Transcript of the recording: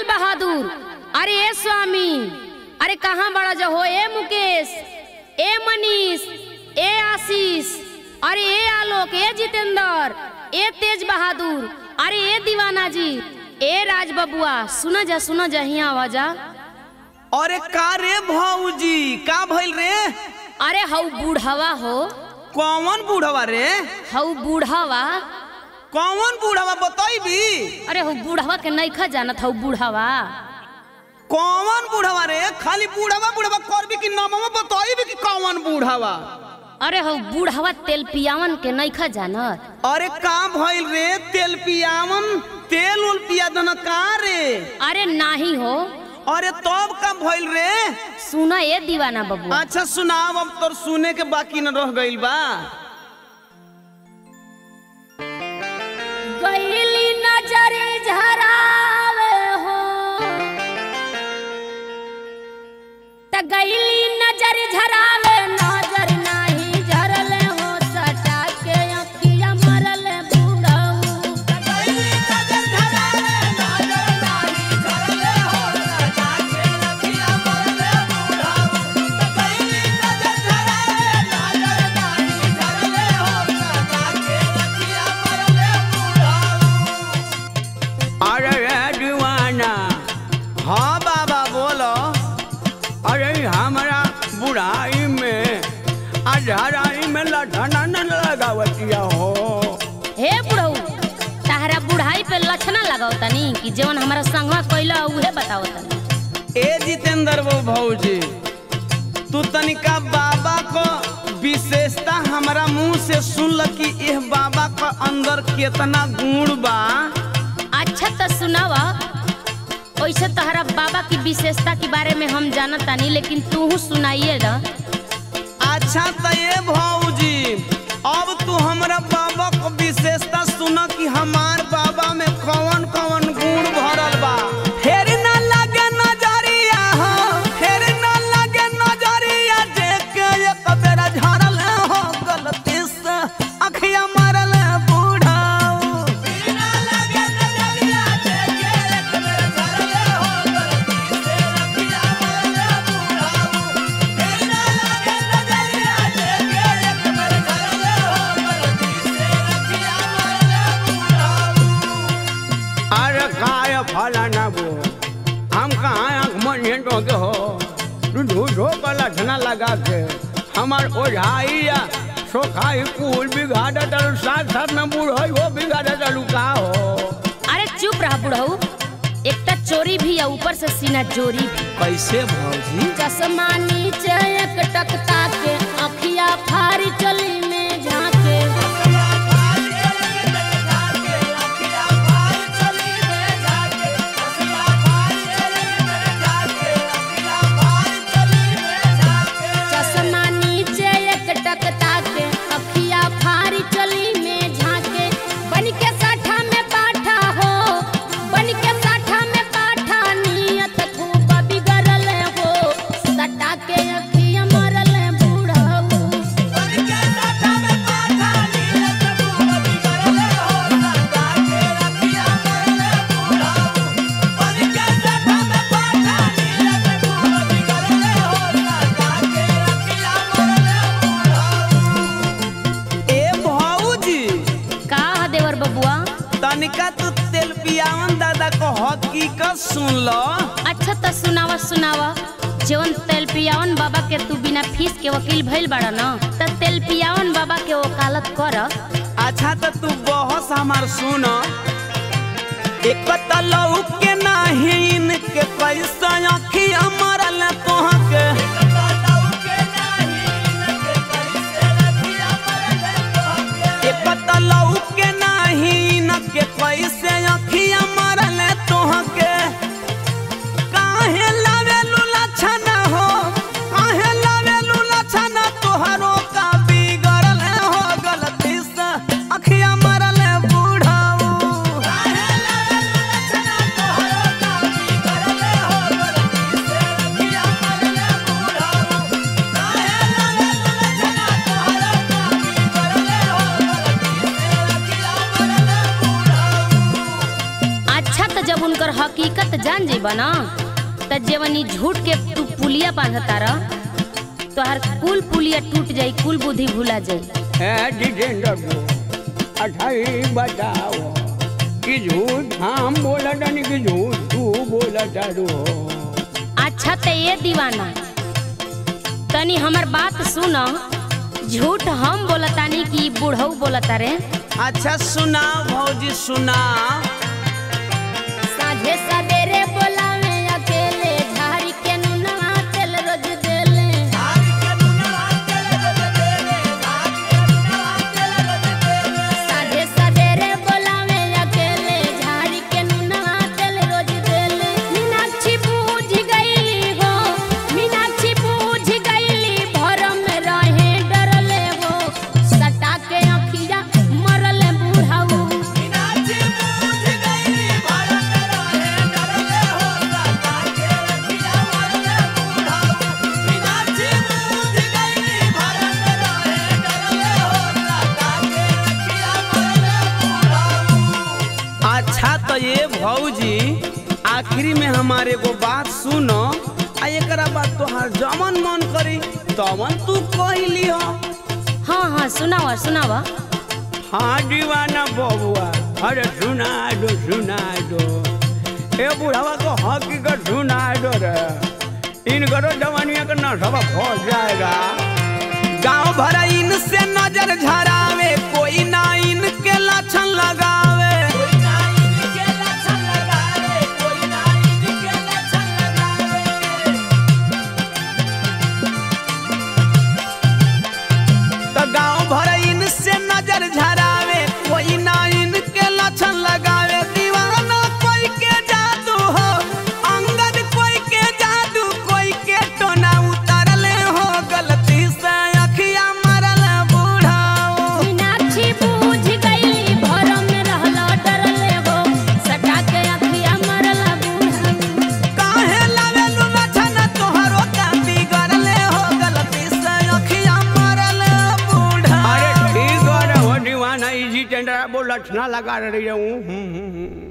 लाल बहादुर अरे ए स्वामी अरे कहाँ बड़ा जो हो ए मुकेश ए मनीष ए आशीष अरे ए आलोक ए जितेंद्र ए तेज बहादुर अरे ए दीवाना जी ए राज बबुआ सुना जा सुना जा हिया आवाजा अरे का रे भौजी का भइल रे अरे हऊ बूढ़वा हो कौन बूढ़वा रे हऊ बूढ़वा कौन बूढ़वा बतैबी अरे हऊ बूढ़वा के नईखा जानत हऊ बूढ़वा कौन बूढ़वा रे खाली बूढ़वा बूढ़वा करबी कि नामवा बतैबी कि कौन बूढ़वा अरे हऊ बूढ़वा तेल पियावन के नईखा जानत अरे का भइल रे तेल पियावन तेल उल पिया दन का रे अरे नाही हो अरे तब का भइल रे सुना ए दीवाना बबुआ अच्छा सुनाव अब तोर सुने के बाकी न रह गइल बा गईली नजर झरावे हो त गईली नजर झरावे नजर नाही झरले हो सटा के अखिया मरले बूढ़ऊ अरे रे दीवाना हाँ बाबा बोलो अरे हमारा बुढ़ाई में अधराई में लठना न लगावतिया हो हे बुढ़ऊ ताहरा बुढ़ाई पे लक्षणा लगाओ तनी कि जवन हमारा संगवा कइला उहे बताओ तनी ए जितेंद्र वो भौजी तू तनिका बाबा को विशेषता हमारा मुंह से सुन ल कि यह बाबा का अंदर कितना गुण बा अच्छा तो सुनावा वैसे तहरा बाबा की विशेषता के बारे में हम जानत तानी लेकिन तू सुनाइए ना अच्छा तो ये भौजी अब तू हमरा बाबा को विशेषता सुन कि हमार बाबा में कौन कौन गुण भरल बा फेर ना लगे नजरिया हो फेर ना लगे नजरिया देख एक बेरा झरल हो गलती से अखिया मरल बूढ़ाऊ अरे काय फलाना बो हम कहाँ आँख मन तो के हो तू झूठो का लठना लगा के हमार ओझाई या सोखाई कुल बिगाड़ डल साथ साथ में बूढ़ हो बिगाड़ डलू का हो अरे चुप रहा बुढ़ऊ एक तो चोरी भी है ऊपर से सीना जोरी भी कैसे भौजी चश्मा नीचे एक टकता के अखिया फारी चली में झाके चश्मा नीचे एक टकता के अखिया फारी चली में झाके बन के साठा में पाठा हो बन के साठा में पाठा नियत खूब बिगड़ल हो सटा के अखिया मरल बूढ़ऊ ए भौजी का ह देवर बबुआ तनिका तू तेल पियावन दादा को हकीकत सुन लो अच्छा तो सुनावा सुनावा जवन तेल पियावन बाबा के तू बिना फीस के वकील भइल बाड़ा न त तेल पियावन बाबा के वकालत कर अच्छा तो तू बहस हमार सुन एक तलऊ के नाही इनके पैसा अखिया मरल तोह के एक तलऊ के नाही इनके पैसे अखिया मरल तोह के काहे लावेलू लछना हो काहे लावेलू लछना तोहरो का बिगड़ल हो गलती से अखिया मरल बूढ़ाऊ जब उनकर हकीकत जान जेबा ना त जेवनी झूठ के तू पुलिया बांधता रह तोहर कुल पुलिया टूट जाई कुल बुद्धि भुला जाई है जितेंद्र को अठाई बताओ कि झूठ हम बोला नहीं कि झूठ तू बोला तारू अच्छा त ये दीवाना तनी हमर बात सुन झूठ हम बोलतानी कि बूढ़ऊ बोलता रे अच्छा सुनाओ भौजी सुनाओ साझे सवेरे बोलावे अकेले झाड़ी के नुनवा तेल रोज देले साझे सवेरे बोलावे अकेले झाड़ी के नुनवा तेल रोज देले मीनाक्षी बूझ गईली हो मीनाक्षी बूझ गईली भरम में रहे डरले हो सटा के अखिया मरले बूढ़ाऊ अच्छा तो ये भौजी आखिरी में हमारे को बात सुनो आ एकरा बाद तोहार जमन मन करी तमन तू कहली हो हाँ हाँ सुनावा सुनावा हाँ दीवाना बबुआ अरे सुना दो सुना दो ए बुढ़ावा को हकीकत सुना दो रे इन करो जवानिया का नशा फंस जाएगा गांव भरा इनसे नजर झरावे कोई ना इनके लक्षण लगावे तो गांव भरा इनसे नजर झरावे कोई ना इनके लक्षण लगावे दीवाना कोई के जादू हो अंगद कोई के जादू कोई के टोना उतरले हो गलती से अखिया मरल बूढ़ाओ मीनाक्षी बूझ गईली भरम में रहला डरले हो सटा के अखिया मरला बूढ़ा काहे लावेलु लछन तोहरो कांदी गरले हो गलती से अखिया मरल बूढ़ा अरे ठीक है रे वो दीवाना इजी टेंडर बोला ना लगा रही हूँ